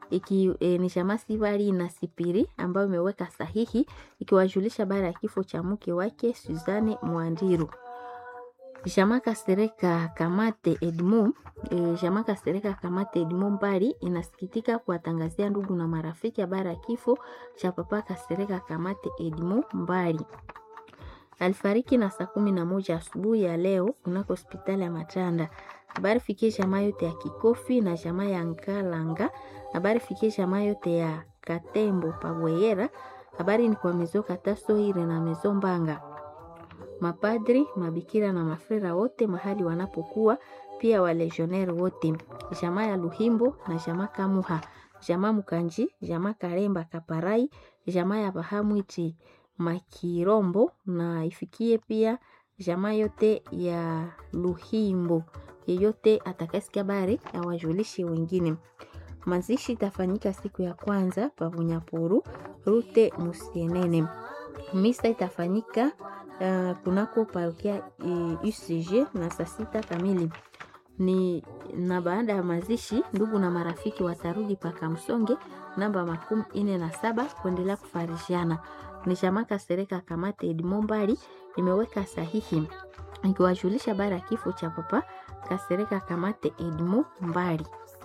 iki e, ni chama Sibari na Sipiri ambayo imeweka sahihi ikiwajulisha baada ya kifo cha mke wake Suzanne Mwandiru. Jama Kasereka Kamate Edmond e, Jama Kasereka Kamate Edmond Mbari inasikitika kuwatangazia ndugu na marafiki habari ya kifo cha papa Kasereka Kamate Edmond Mbari. Alifariki na saa kumi na moja asubuhi ya leo kunako hospitali ya Matanda. Habari fikie jamaa yote ya Kikofi na jamaa ya Nkalanga. Habari fikie jamaa yote ya Katembo Pabweyera. Habari ni kwa mezo Kataso Ire na mezo Mbanga mapadri, mabikira na mafrera wote mahali wanapokuwa, pia walegionnaire wote, jamaa ya Luhimbo na jamaa Kamuha, jamaa Mukanji, jamaa Karemba Kaparai, jamaa ya Bahamwiti Makirombo na ifikie pia jamaa yote ya Luhimbo. Yeyote atakasikia habari awajulishe wengine. Mazishi itafanyika siku ya kwanza pavunyapuru rute Musienene. Misa itafanyika uh, kunako parokia uh, UCG na saa sita kamili ni na baada ya mazishi, ndugu na marafiki watarudi paka msonge namba makumi ine na saba kuendelea kufarishiana. Ni chama Kasereka Kamate Edmond Mbari imeweka sahihi ikiwajulisha bara ya kifo cha papa Kasereka Kamate Edmond Mbari.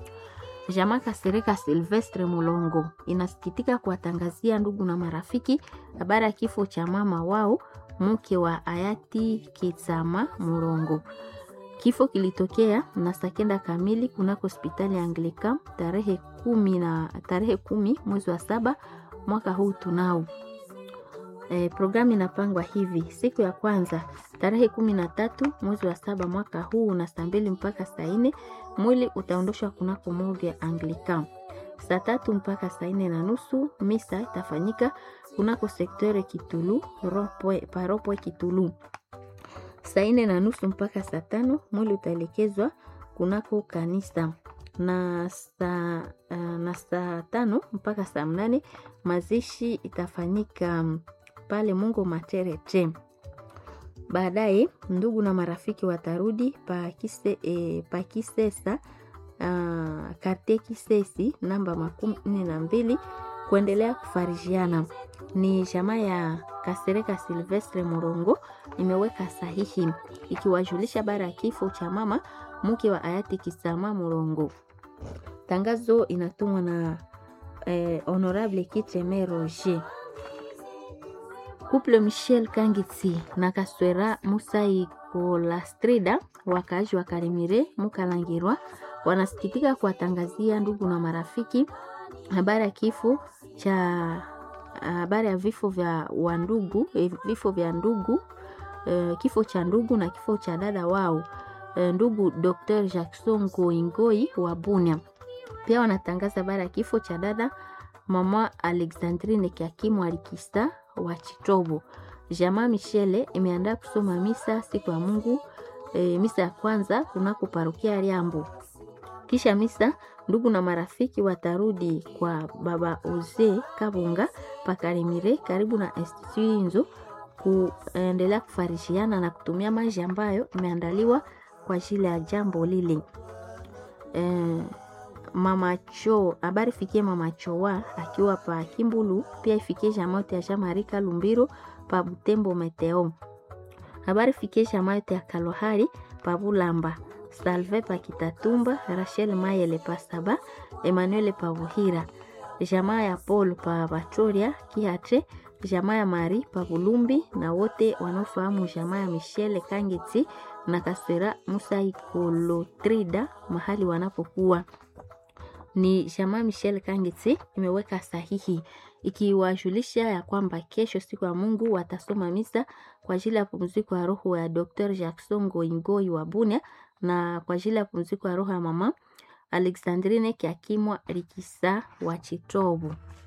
Jamaa Kasereka Silvestre Mulongo inasikitika kuwatangazia ndugu na marafiki habari ya kifo cha mama wao mke wa hayati Kitsama Mulongo. Kifo kilitokea na saa kenda kamili kunako hospitali ya Anglican tarehe kumi na tarehe kumi mwezi wa saba mwaka huu tunao. E, programu inapangwa hivi: siku ya kwanza tarehe kumi na tatu mwezi wa saba mwaka huu na saa mbili mpaka saa nne mwili utaondoshwa kunako morgue ya Anglican. Saa tatu mpaka saa nne na nusu misa itafanyika kunako sektore Kitulu paropwe Kitulu. Saa nne na nusu mpaka saa tano mwili utaelekezwa kunako kanisa na saa uh, na saa tano mpaka saa mnane mazishi itafanyika pale Mungu Materete. Baadaye ndugu na marafiki watarudi pakise, e, pakisesa uh, karte Kisesi namba makumi nne na mbili kuendelea kufarijiana. Ni jamaa ya Kasereka Silvestre Morongo imeweka sahihi ikiwajulisha bara ya kifo cha mama mke wa hayati Kisama Morongo. Tangazo inatumwa na eh, Honorable Kiteme Roger. Couple Michel Kangitsi na Kaswera Musai Kolastrida wakaaji wa Karimire Mukalangirwa wanasikitika kuwatangazia ndugu na marafiki habari ya kifo cha habari ya vifo vya wandugu vifo vya ndugu eh, kifo cha ndugu na kifo cha dada wao eh, ndugu Dr. Jackson Goingoi wa Bunia. Pia wanatangaza habari ya kifo cha dada mama Alexandrine Kiakimu Alikista wa Chitobo. Jamaa Michele imeandaa kusoma misa siku ya Mungu e, misa ya kwanza kunako parokia Liambo. Kisha misa, ndugu na marafiki watarudi kwa baba Oze Kabunga Pakarimire karibu na Institut Inzo kuendelea kufarishiana na kutumia maji ambayo imeandaliwa kwa ajili ya jambo lile. E, mama cho habari fikie mama chowa akiwa pa Kimbulu, pia ifikie jamaa yote ya Jamarika Lumbiro pa Butembo Meteo. Habari fikie jamaa yote ya Kalohari pa Bulamba, Salve pa Kitatumba, Rachel Mayele pa Saba, Emmanuel pa Buhira, jamaa ya Paul pa Batoria Kiatre, jamaa ya Mari pa Bulumbi na wote wanaofahamu jamaa ya Michelle Kangeti na Kaswera Musa Ikolotrida mahali wanapokuwa ni jamaa Michel Kangeti imeweka sahihi ikiwajulisha ya kwamba kesho siku ya Mungu watasoma misa kwa ajili ya pumziko ya roho ya Dr. Jackson Goingoi wa Bunia na kwa ajili ya pumziko ya roho ya mama Alexandrine Kiakimwa Rikisa wa Chitobu.